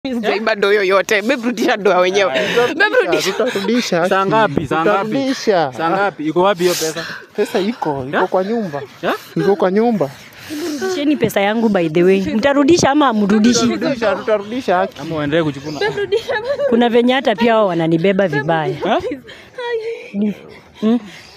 Sijaiba ndoo yoyote. Babe rudisha ndoo ya wenyewe. Babe rudisha. Tutarudisha. Saa ngapi? Saa ngapi? Tutarudisha. Saa ngapi? Iko wapi hiyo pesa? Pesa iko, iko kwa nyumba. Ya? Iko kwa nyumba. Rudisheni pesa yangu by the way. Mtarudisha ama amrudishi? Tutarudisha, tutarudisha haki. Ama uendelee kuchukua? Kuna venye hata pia wao wananibeba vibaya. Eh?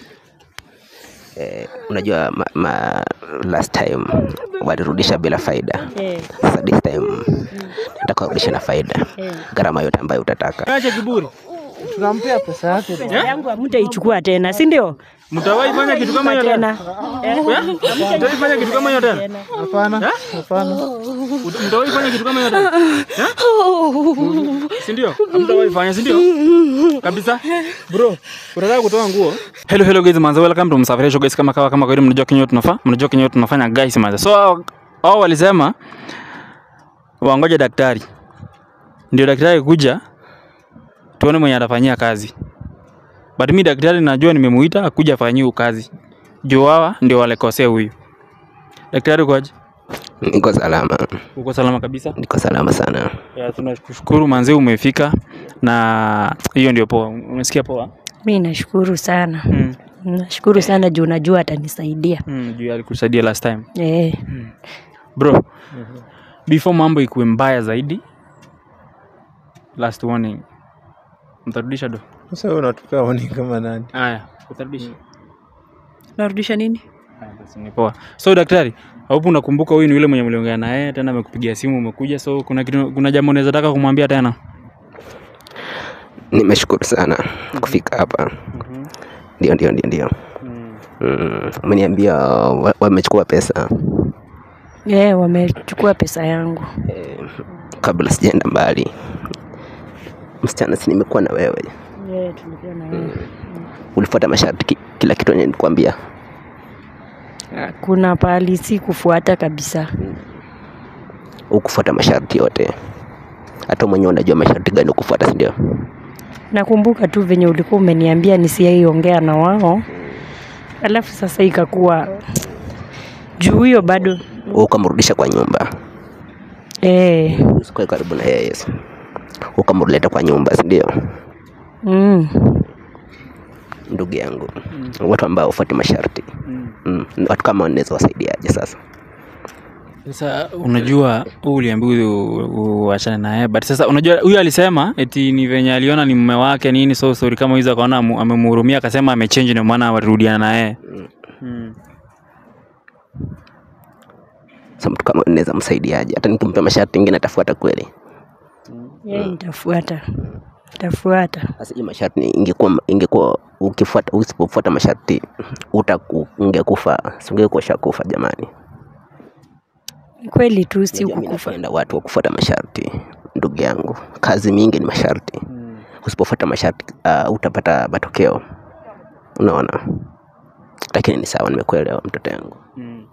Eh, unajua ma, ma, last time walirudisha bila faida. Eh, Sasa this time nataka urudishe na faida. eh. Gharama yote ambayo utataka. Acha kiburi. Tunampea pesa yake. Pesa yangu hamtaichukua tena, si ndio? Mtawahi fanya kitu kama hiyo tena? tena. Eh? Mtawahi fanya kitu kama hiyo tena? Hapana. Hapana. Ut- Mtawahi fanya kitu kama hiyo tena? Eh? Si ndio? Mtawahi fanya, si ndio? Kabisa. Bro, unataka kutoa nguo? Hello hello guys, manze welcome to Msafirisho guys, kama kawa kama kawaida mnajua kinyo tunafaa, mnajua kinyo tunafanya guys manze. So hao- hao walisema wangoje daktari. Ndio daktari kuja tuone mwenye atafanyia kazi. But mi daktari najua nimemuita akuja afanyie kazi. Juu hawa ndio walikosea huyu. Daktari ukoje? Niko salama. Uko salama kabisa? Niko salama sana. Ya, tunashukuru manzi umefika na hiyo ndio poa. Umesikia poa? Mi nashukuru sana. Mm. Nashukuru sana juu najua atanisaidia. Mm, juu alikusaidia last time. Eh, Bro, before mambo ikuwe mbaya zaidi, last warning. Mtarudisha do? Sasa wewe unatupea warning kama nani? Haya, utarudisha. narudisha nini Haya, basi ni poa. So daktari, hapo unakumbuka huyu ni yule mwenye mliongea naye tena amekupigia simu umekuja. So kuna kitu kuna jambo unaweza taka kumwambia tena? Nimeshukuru sana kufika hapa. Ndio, ndio, ndio, ndio. Mm, umeniambia wa- wamechukua pesa. eh, wamechukua pesa yangu. Eh, kabla sijaenda mbali, msichana, si nimekuwa na wewe, Eh, tulikuwa na wewe. ulifuata masharti ki- kila kitu yenye nilikwambia. Kuna pahali si kufuata kabisa. Ukufuata masharti yote, hata mwenyewe unajua masharti gani ukufuata, si ndio? Nakumbuka tu venye ulikuwa umeniambia nisiaiongea na wao, alafu sasa ikakuwa juu hiyo bado Ukamrudisha kwa nyumba, eh, usikae karibu na yeye, yes. ukamrudileta kwa nyumba, si ndio? mm, Ndugu yangu, watu ambao ufuati masharti mm. watu kama wanaweza wasaidiaje sasa? Sasa unajua huu uliambiwa u- uachane naye, but sasa unajua huyu alisema eti ni venye aliona ni mume wake nini, so sorry kama hizo akaona amu- amemhurumia akasema amechange, ndio maana walirudiana naye. Mm. Sasa mtu kama unaweza msaidiaje? Hata nikimpa masharti ingine atafuata kweli? yeye nitafuata, nitafuata. Sasa hii masharti ni- ingekuwa ingekuwa ukifuata usipofuata masharti utaku ungekufa, si ungekuwa ushakufa jamani. Ni kweli tu si Unajua mimi kukufa. napenda watu wa kufuata masharti, ndugu yangu. Kazi mingi ni masharti. Usipofuata masharti uh, utapata matokeo, unaona. Lakini ni sawa, nimekuelewa mtoto yangu. Mm.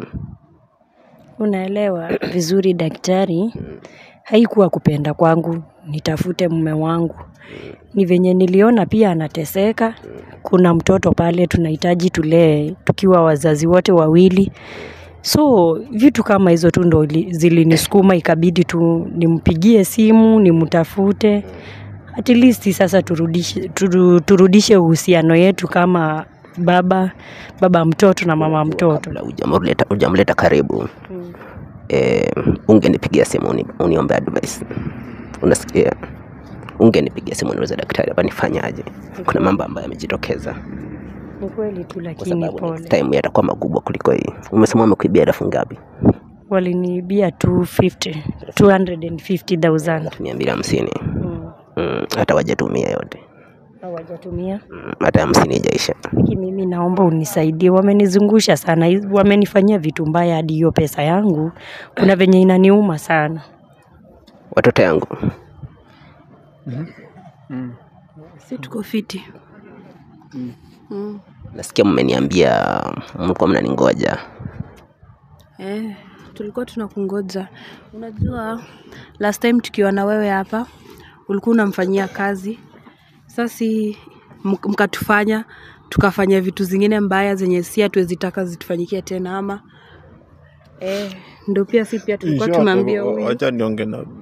Unaelewa vizuri daktari, haikuwa kupenda kwangu nitafute mume wangu. Ni venye niliona pia anateseka. Kuna mtoto pale tunahitaji tulee tukiwa wazazi wote wawili. So vitu kama hizo tu ndo ili- zilinisukuma ikabidi tu nimpigie simu, nimtafute. At least sasa turudishe, turu, turudishe uhusiano yetu kama baba baba mtoto na mama mtoto. Kabla hujamleta hujamleta karibu eh, ungenipigia simu uni, uniombe advice. Unasikia? Ungenipigia simu niulize daktari, hapa nifanyaje? Kuna mambo ambayo yamejitokeza, Ni kweli tu kwa lakini sababu pole. next time yatakuwa makubwa kuliko hii. Umesema wamekuibia elfu ngapi? waliniibia 250 250,000 mia mbili hamsini. Mm. Mm, hata wajatumia yote hawajatumia mm, hata hamsini ijaisha. lakini mimi naomba unisaidie wamenizungusha sana hizi- wamenifanyia vitu mbaya hadi hiyo pesa yangu kuna venye inaniuma sana Watoto yangu si tuko fiti nasikia mmeniambia mlikuwa mnaningoja. eh, tulikuwa tunakungoja unajua last time tukiwa na wewe hapa ulikuwa unamfanyia kazi sasi mk- mkatufanya tukafanya vitu zingine mbaya zenye si hatuwezitaka zitufanyikie tena ama eh, ndo pia si pia tulikuwa tumeambia huyu wacha nionge na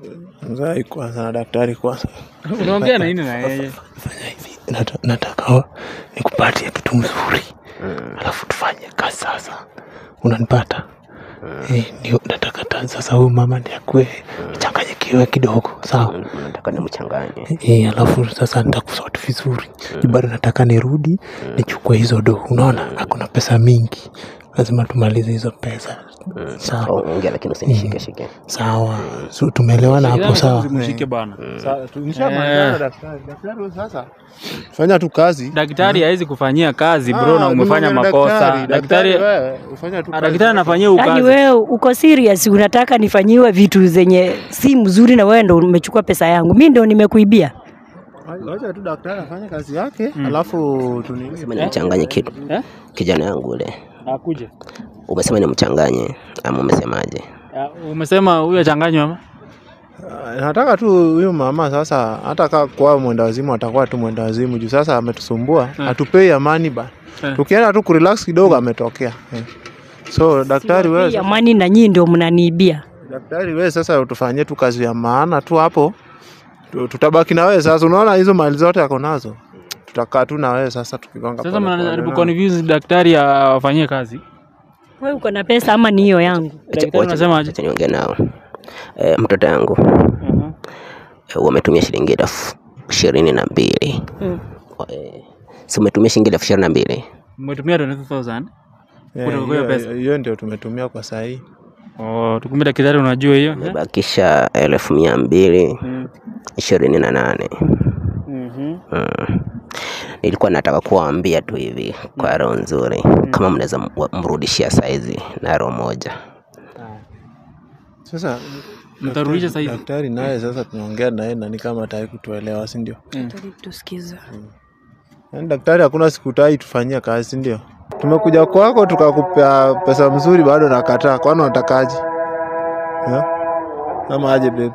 Mzai kwanza na daktari kwanza. Unaongea na nini na yeye? Fanya hivi. Nata- Nataka nikupatie kitu mzuri. Alafu tufanye kazi sasa. Unanipata? Eh, ndio nataka ta- sasa huyu mama ndiye akue changanyikiwe kidogo, sawa? Nataka nimchanganye. Eh, alafu sasa nitakusort vizuri. Juu bado nataka nirudi nichukue hizo do. Unaona? Hakuna pesa mingi. Lazima tumalize hizo pesa. Sawa. Oh, Ongea lakini usinishike shike. Sawa. So tumeelewana hapo sawa? Mshike bana. Nishamalizana daktari. Daktari wewe sasa. Fanya tu kazi. Daktari hawezi kufanyia kazi bro na Ah, umefanya nimeongea na makosa. daktari. Daktari wewe ufanya tu Ah, kazi. daktari anafanyia Yaani ukazi. wewe uko serious, unataka nifanyiwe vitu zenye si mzuri, na wewe ndo umechukua pesa yangu, mi ndo nimekuibia. Wacha tu daktari afanye kazi yake, alafu tunini. Sema nimchanganye kitu. Eh? Kijana yangu ule. Akuje. Umesema nimchanganye ama umesemaje? Umesema huyo achanganywe ama? Ah, Nataka tu huyu mama sasa, hata kaa kwa mwenda wazimu atakuwa tu mwenda wazimu juu sasa ametusumbua, hatupei amani ba. Eh. Tukienda tu kurelax kidogo ametokea. Eh. So daktari wewe, Hii amani na nyinyi ndio mnaniibia. daktari wewe sasa utufanyie tu kazi ya maana tu hapo. Tu- Tutabaki na wewe sasa, unaona hizo mali zote ako nazo. Tutakaa tu na wewe sasa tukigonga. Sasa pole pole, mnajaribu unaona? convince daktari afanyie kazi. Wewe uko na pesa ama ni hiyo yangu? Daktari Wacha- unasemaje? Wacha niongee nao. Eh, mtoto yangu Mhm. eh, wametumia shilingi elfu ishirini na mbili. Mm. Eh, si umetumia shilingi elfu ishirini na mbili? Umetumia 20000. Eh, Kutoka kwa hiyo hiyo- pesa. Hiyo ndio tumetumia kwa sahii. Oh, tukumbe daktari unajua hiyo? eh? Umebakisha elfu mia mbili Mm. ishirini na nane. Mhm. Mm. Nilikuwa nataka kuwaambia tu hivi kwa roho nzuri, kama mnaweza m- mrudishia saizi na roho moja. Sasa Mtarudisha sasa hivi? daktari naye sasa tunaongea naye na ni kama hataki kutuelewa, si ndio? Daktari tusikiza. Yaani daktari hakuna siku tai tufanyia kazi, si ndio? Tumekuja kwako tukakupea pesa mzuri, bado nakataa. Kwani unatakaje? Yeah? Ama aje babe?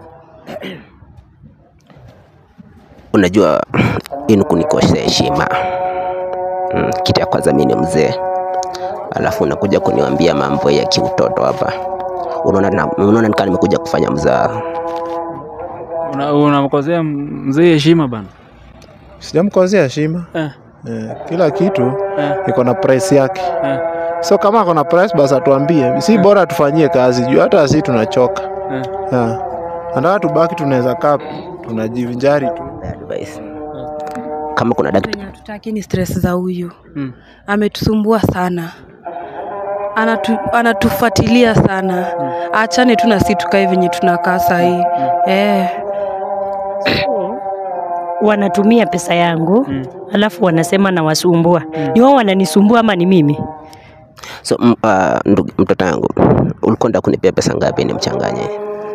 Unajua hii ni kunikosea heshima. Mm, kitu ya kwanza mimi ni mzee, alafu unakuja kuniambia mambo ya kiutoto hapa. Unaona na- unaona nikaa nimekuja kufanya mzaa. Una- Unamkosea mzee heshima bana. Sijamkosea heshima. Eh. Eh, kila kitu Eh. iko na price yake. Eh. So kama ako na price basi atuambie, si bora tufanyie kazi juu hata si tunachoka. Eh. Yeah. Nataka tubaki tunaweza kaa tunajivinjari tu. Advice. Kama kuna daktari Venye hatutaki ni stress za huyu. Mm. Ametusumbua sana. Anatu, anatufuatilia sana. Achane tu na si tukae venye tunakaa sahii. Eh. Wanatumia pesa yangu Mm. alafu wanasema nawasumbua. Ni wao wananisumbua ama ni mimi? so, m- ah, ndugu- mtoto yangu ulikuwa nda kunipea pesa ngapi nimchanganye?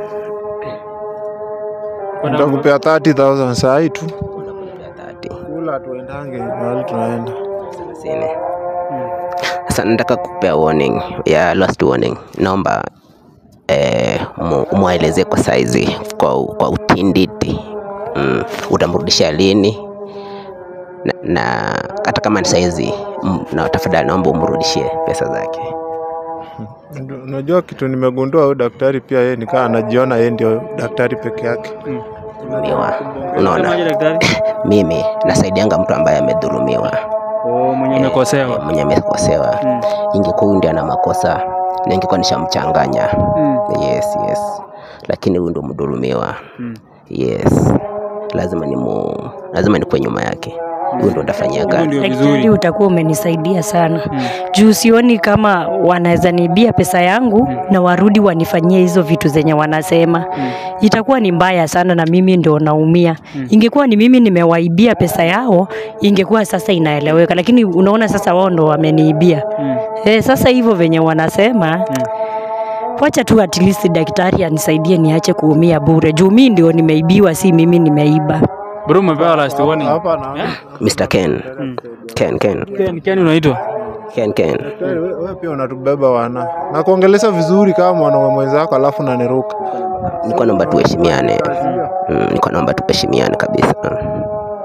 Nitakupea 30,000 saa hii tu. Unakunipea 30. Kula tuendange mahali tunaenda. thelathini. Sasa nataka kupea warning ya last warning. Naomba eh, mu- mwaelezee kwa saizi kwa, kwa utinditi mm, utamrudisha lini na, na hata kama ni saizi mm, na tafadhali naomba umrudishie pesa zake. Ndio, Unajua kitu nimegundua huyu daktari pia yeye nikaa anajiona yeye ndio daktari peke yake. Miwa, Unasemaje unaona daktari? mimi nasaidianga mtu ambaye amedhulumiwa Oh, mwenye eh, amekosewa. mwenye amekosewa. Mm. Ingekuwa huyu ndiye ana makosa na ingekuwa nishamchanganya Mm. Yes, yes. Lakini huyu ndo mdhulumiwa. Mm. Yes. Lazima ni mu, lazima nikuwe nyuma yake. Huyu ndo ndafanyia Hivyo kazi. ndio Daktari, vizuri. utakuwa umenisaidia sana Mm. juu sioni kama wanaweza niibia pesa yangu na warudi wanifanyie hizo vitu zenye wanasema. Itakuwa ni mbaya sana na mimi ndo naumia. Ingekuwa ni mimi nimewaibia pesa yao, ingekuwa sasa inaeleweka, lakini unaona sasa wao ndo wameniibia. Mm. Eh, sasa hivyo venye wanasema wacha tu at least daktari anisaidie niache kuumia bure juu mimi ndio nimeibiwa, si mimi nimeiba. Bro, umepewa last warning. Hapa na Mr. Ken. Ken, Ken. Ken, Ken unaitwa? Ken, Ken. daktari wewe wewe pia unatubeba wana. Na kuongelesha vizuri kama mwanaume mwenzako alafu unaniruka. Niko naomba tuheshimiane. Mm, niko naomba tuheshimiane kabisa. Mm.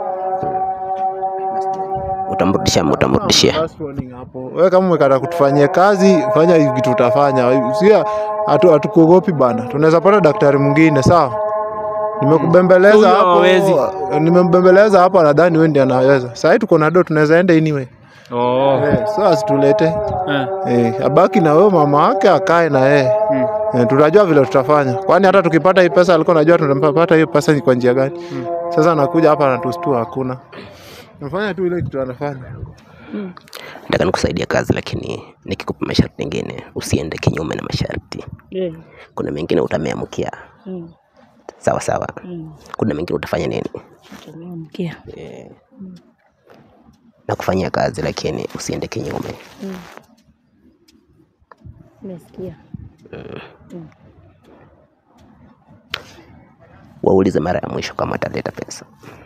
Utamrudishia, ama utamrudishia. Last warning hapo. Wewe kama umekata kutufanyia kazi, fanya hivi kitu utafanya. Sia hatu hatukuogopi bana. Tunaweza pata daktari mwingine, sawa? nimekubembeleza Huyo hapo hawezi. nimembembeleza hapo nadhani wewe ndiye anaweza sahii tuko na do tunaweza enda anyway Oh. eh, so asitulete Eh. eh, abaki na wewe mama wake akae na yeye Mm. eh, tutajua vile tutafanya kwani hata tukipata hii pesa alikuwa najua tunapata hiyo pesa ni kwa njia gani sasa anakuja hapa anatustua hakuna nafanya tu ile kitu anafanya nataka nikusaidia kazi lakini nikikupa masharti mengine usiende kinyume na masharti Eh, kuna mengine utameamkia mm, sawa sawa mm. kuna mengine utafanya nini Tumeamkia. Eh, na kufanyia kazi lakini usiende kinyume Umesikia? waulize mara ya mwisho kama ataleta pesa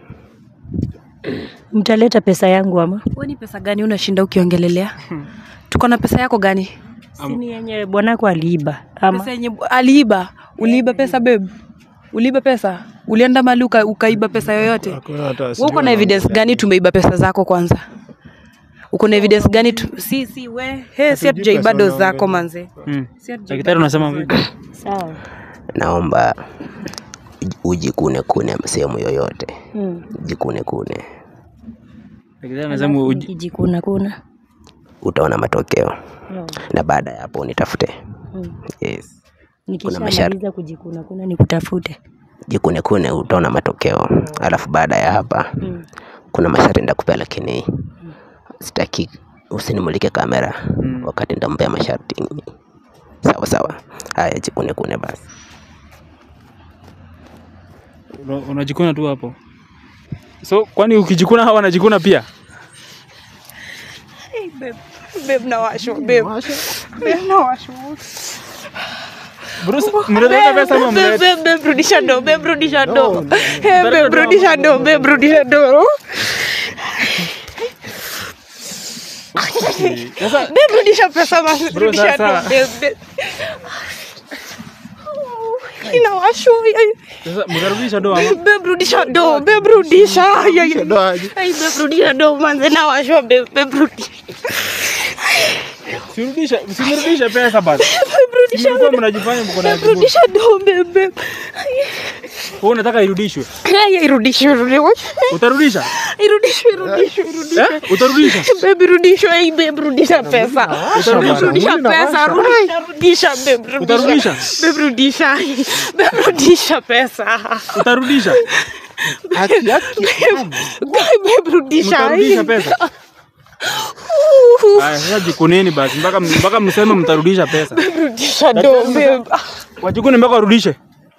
Mtaleta pesa yangu ama? Wewe ni pesa gani unashinda ukiongelelea? Tuko na pesa yako gani? Sini yenye bwanako aliiba ama? Pesa yenye aliiba. Uliiba pesa babe? Uliiba pesa? Ulienda mali uka, ukaiba pesa yoyote? Hakuna hata Wewe uko na evidence gani tumeiba pesa zako kwanza? Uko na evidence gani tu... Si si we. He, si hatujaiba do zako manze. Mm. Si hatujaiba Daktari unasema vipi? Sawa. naomba uji- ujikune kune sehemu yoyote Mm. jikune kune Daktari anasema uji- Nikijikuna kuna. utaona matokeo No. na baada ya hapo nitafute Mm. yes. Nikishamaliza kujikuna kuna nikutafute. jikune kune utaona matokeo alafu baada ya hapa Mm. kuna masharti ndakupea lakini sitaki usinimulike kamera Mm. wakati ndampea masharti sawa sawa haya jikune kune basi una- unajikuna tu hapo. So kwani ukijikuna hawa wanajikuna pia? babe. Babe nawashwa babe. Babe nawashwa. Bruce, mnaleta pesa ama Babe, mnaleta? babe, babe, rudisha do, babe, rudisha do. Eh, babe, rudisha do, babe, rudisha do. Sasa Babe, rudisha pesa basi, Bro, rudisha do, sasa- babe, babe. Inawashwa. ay. sasa mtarudisha doa ama? Babe, rudisha do, babe, rudisha. Ay, ay, ay. Ndo aje. Ay, babe, rudisha do, manze nawashwa, babe, babe, rudisha. Sirudisha, usinirudishe pesa basi. Babe, rudisha Mlikuwa mnajifanya mko na Babe, kiburi. rudisha do, babe, babe. Wewe unataka irudishwe. Ay, ay, irudishwe, irudishwe. Utarudisha? Irudishwe, irudishwe, irudishwe. Eh? Utarudisha? Babe, rudishwe, ay, babe, rudisha pesa. Utarudisha? Rudisha pesa, rudisha, rudisha, babe, rudisha. Utarudisha? Babe, rudisha. Babe, rudisha pesa. Utarudisha? Haki, haki. Babe, rudisha. Mtarudisha pesa? Aya, sasa jikuneni basi mpaka mpaka mseme mtarudisha pesa. Rudisha do, babe. Wajikune mpaka warudishe.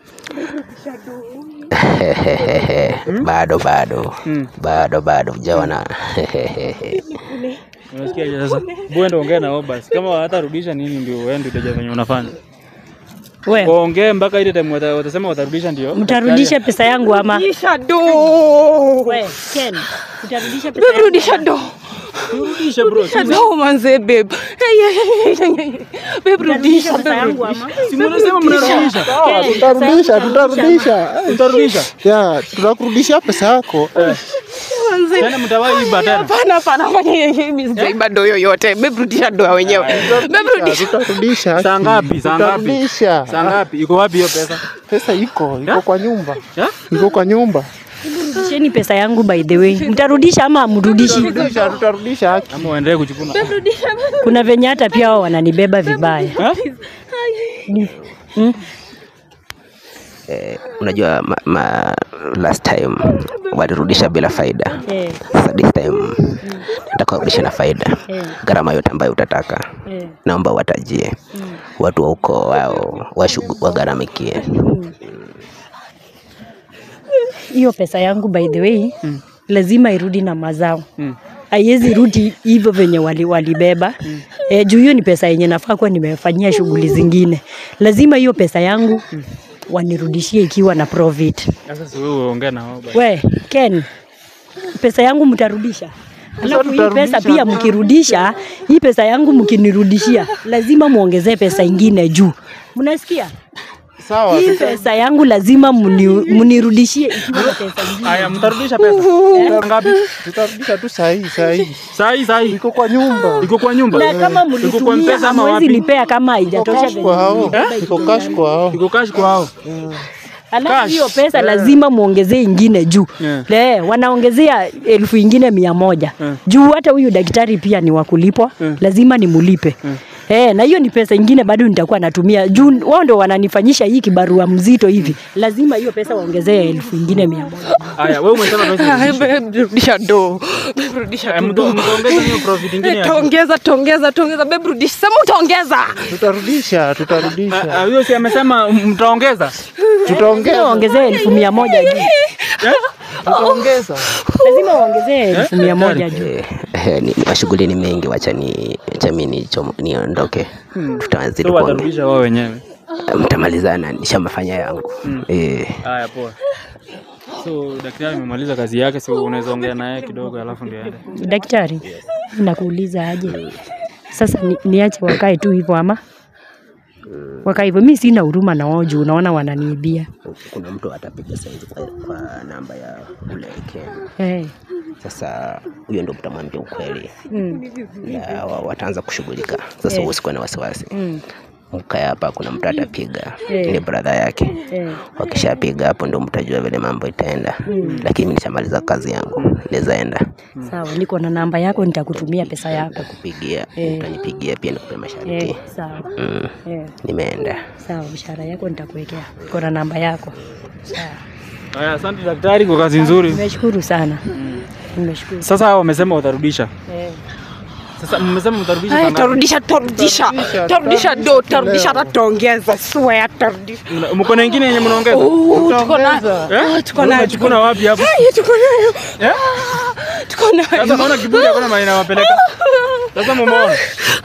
bado bado Mm. bado bado hujaona Unasikia aje sasa? Bwenda ongea nao basi. Kama hatarudisha nini ndio wewe ndio utaja venye unafanya. We, Waongee mpaka ile time wata- watasema watarudisha ndio. mtarudisha pesa yangu ama? Rudisha do. We, Ken, utarudisha pesa Babe, yangu rudisha do. Turudishe bro. Rudisha do, manze, babe. Ay, ay, ay, ay, ay. Babe, rudisha, pesa babe, yangu rudisha. ama? Si mnasema mnarudisha. Sawa, tutarudisha tutarudisha Eh, Utarudisha. ya tutakurudishia pesa yako Manze. Tena mtawahi iba tena. Hapana, hapana, fanya hivi. Mimi sijaiba do yoyote. Babe, rudisha do ya wenyewe. Babe, rudisha. tutarudisha Saa ngapi? Saa ngapi? tutarudisha Saa ngapi? Iko wapi hiyo pesa? pesa iko iko Ya? kwa nyumba Ya? iko kwa nyumba Rudisheni pesa yangu by the way. Mtarudisha ama amrudishi? tutarudisha tutarudisha haki Ama waendelee kuchukuna. Kuna venye hata pia wao wananibeba vibaya. Eh? Mm? eh, unajua ma, ma, last time walirudisha bila faida Eh, sasa this time nataka warudishe na faida eh, gharama yote ambayo utataka eh. naomba watajie watu wa ukoo wao washugu- wagharamikie Hiyo pesa yangu by the way Mm. lazima irudi na mazao. Mm. Haiwezi rudi hivyo venye wali, walibeba mm. E, juu hiyo ni pesa yenye nafaa kuwa nimefanyia shughuli zingine. Lazima hiyo pesa yangu wanirudishie ikiwa na profit. Sasa si wewe ongea na wao basi. We Ken, pesa yangu mtarudisha? Alafu hii pesa pia mkirudisha, hii pesa yangu mkinirudishia, lazima muongezee pesa ingine juu. Mnasikia? sawa Hii pesa yangu lazima muni, munirudishie ikiwa na pesa ingine. Haya, mtarudisha pesa. Saa ngapi? tutarudisha tu sahihi sahihi Saa hii saa hii. iko kwa nyumba Iko kwa nyumba. Na kama Iko kwa mlitumia mpesa ama hamwezi wapi? nipea kama iko haijatosha cash kwa hao iko cash kwa hao Iko cash kwa hao. alafu Cash. hiyo pesa lazima muongezee ingine juu Yeah. Le, wanaongezea elfu ingine mia moja Yeah. juu hata huyu daktari pia ni wakulipwa lazima nimulipe Eh, na hiyo ni pesa ingine bado nitakuwa natumia juu wao ndio wananifanyisha hii kibarua mzito hivi lazima hiyo pesa waongezee elfu ingine mia moja Haya, wewe umesema pesa Ai, babe, rudisha do Babe, rudisha Eh, tu mto- do. mtaongeza hiyo profit ingine ya- taongeza taongeza taongeza bebu rudisha sema utaongeza tutarudisha tutarudisha Ah, huyo si amesema mtaongeza tutaongeza waongezee elfu mia moja juu tutaongeza lazima waongezee elfu mia moja juu Eh, eh, ni, ni mashughuli ni mengi, wacha ni wacha mimi nichomo- niondoke, tutazidi so kuongea. watarudisha wao wenyewe Mtamalizana, nishamafanya yangu eh. haya poa so daktari amemaliza kazi yake si unaweza ongea naye kidogo alafu ndio aende daktari nakuuliza aje sasa ni, niache wakae tu hivyo ama wakae hivyo mi sina huruma na wao juu unaona wananiibia Kuna mtu atapiga saizi kwa, kwa namba ya ule Ken. eh. Sasa huyo ndo mtamwambia ukweli mm. na wa- wataanza kushughulika. Sasa Eh. usikuwe na wasiwasi, Mm. mkae hapa, kuna mtu atapiga Eh. ni brother yake. Eh. Wakishapiga hapo ndo mtajua vile mambo itaenda, lakini mimi nishamaliza kazi yangu, naweza enda sawa niko na namba yako nitakutumia pesa yako kupigia, Eh. utanipigia pia nikupe masharti. eh, sawa Mm, eh, nimeenda. sawa mshahara yako nitakuwekea niko na namba yako sawa haya asante daktari kwa kazi nzuri nimeshukuru sana nimeshukuru sasa hao wamesema watarudisha eh. sasa mmesema mtarudisha Ai, sana tarudisha tarudisha tarudisha do tarudisha hata taongeza swear tarudisha Mna- mko na ingine yenye mnaongeza Oh, tuko na Eh? Ah, tuko nayo, tuko Mnachukua wapi hapo Ai, tuko nayo Eh? tuko nayo sasa naona kiburi hakuna mahali inawapeleka sasa mumeona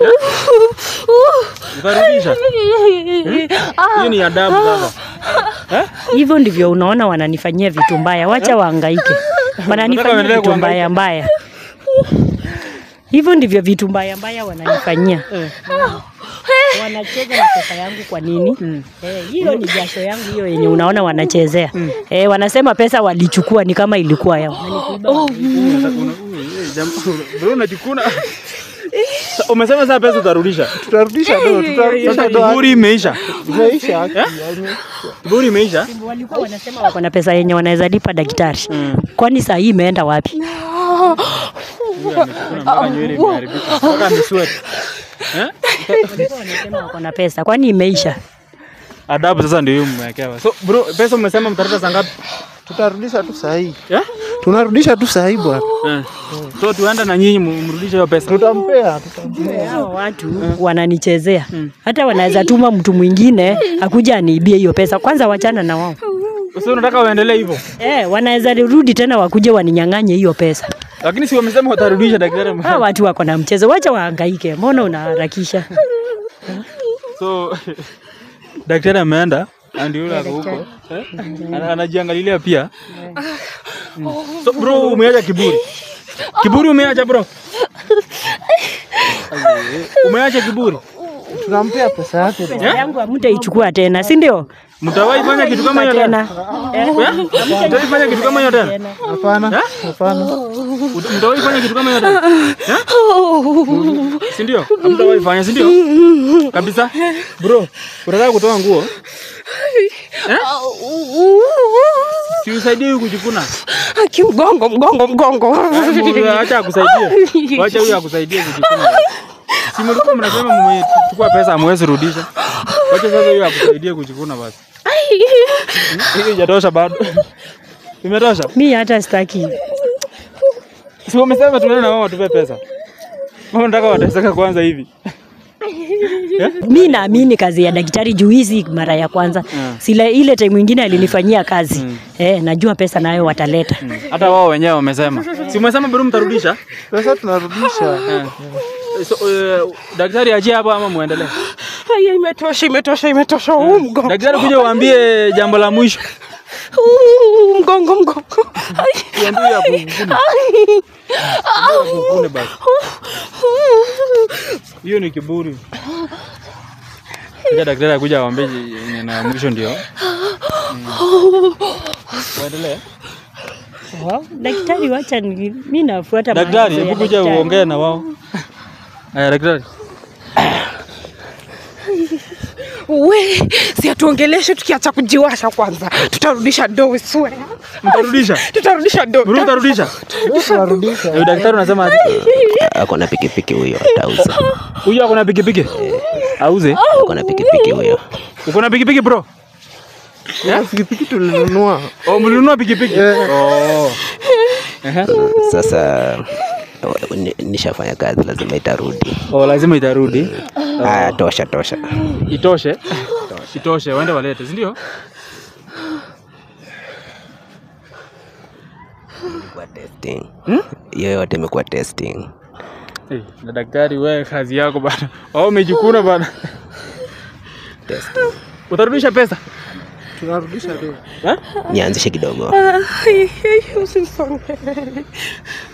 mtarudisha hiyo ni adabu sasa hivyo ndivyo unaona wananifanyia vitu mbaya wacha waangaike wananifanyia waendelee vitu kuhangaika? mbaya mbaya hivyo ndivyo vitu mbaya mbaya wananifanyia wanacheza na pesa yangu kwa nini Eh, hiyo ni jasho yangu hiyo yenye unaona wanachezea eh, wanasema pesa walichukua ni kama ilikuwa yao Bro, unajikuna Sa- umesema saa pesa utarudisha tutarudisha do tutarudisha sasa do kiburi imeisha imeisha kiburi imeisha walikuwa wanasema wako na pesa yenye wanaweza lipa daktari kwani saa hii imeenda wapi Huyu amechukua mpaka nywele imeharibika mpaka amesweat Eh? Walikuwa wanasema wako na pesa kwani imeisha adabu sasa ndio hiyo mmewekewa so bro pesa umesema mtarudisha saa ngapi tutarudisha tu sahii Eh? tunarudisha tu sahii bwana Eh. so tuenda na nyinyi mu- mrudishe hiyo pesa tutampea tutampea hawa watu wananichezea hata wanaweza tuma mtu mwingine akuja aniibie hiyo pesa kwanza wachana na wao so unataka uendelee hivyo eh, wanaweza rudi tena wakuje waninyang'anye hiyo pesa lakini si wamesema watarudisha daktari hawa watu wako na mchezo wacha wahangaike mbona unaharakisha so daktari ameenda na ndio yule ako huko eh? Ana- anajiangalilia pia Mm. so bro umeacha kiburi kiburi umeacha bro umeacha kiburi tunampea pesa yake pesa yangu hamtaichukua tena si ndio mtawahi fanya kitu kama hiyo tena tena Eh? mtawahi fanya kitu kama hiyo tena hapana hapana Ut- mtawahi fanya kitu kama hiyo tena Eh? si ndio mtawahi fanya si ndio kabisa bro unataka kutoa nguo Eh? si usaidie huyu kujikuna Aki mgongo mgongo mgongo acha akusaidie wacha huyu akusaidie kujikuna si mlikuwa mnasema mmechukua pesa amwezi rudisha wacha sasa huyu akusaidie kujikuna basi Hmm? hiyo haijatosha bado imetosha mi hata sitaki si wamesema tuende na wao watupe pesa mama nataka wateseka kwanza hivi mi naamini kazi ya daktari juu hizi mara ya kwanza Mm. sila ile time ingine alinifanyia kazi eh, najua pesa nayo wataleta hata wao wenyewe wamesema si umesema bado mtarudisha pesa tunarudisha Eh. so, uh, daktari achie hapo ama muendelee Haya, imetosha imetosha imetosha huu mgongo daktari kuja uambie jambo la mwisho Huu mgongo mgongo Ai, uambie hapo kukune kukune basi hiyo ni kiburi Acha daktari akuja awaambie yenye na mwisho ndio Mm. uendelee Wow, daktari wacha ni, mi nafuata daktari maagizo ya hebu kuja daktari. uongee na wao aya daktari we si atuongeleshe tukiacha kujiwasha kwanza tutarudisha do we swear. Mtarudisha. tutarudisha do Bro, utarudisha. Eh, Daktari unasema aje? ako na pikipiki huyo atauza huyu ako na pikipiki. Auze. ako na pikipiki huyo Uko na pikipiki bro? pikipiki tulinunua Oh, mlinunua pikipiki? Oh. Ehe. sasa ni- nishafanya kazi lazima itarudi Oh, lazima itarudi. haya tosha tosha Itoshe. Itoshe, waende walete, si ndio? Imekuwa testing hiyo yote imekuwa testing Eh, na daktari wewe kazi yako bana. Oh, umejikuna bana. testing Utarudisha pesa? tunarudisha do nianzishe kidogo Ai, ai, usisonge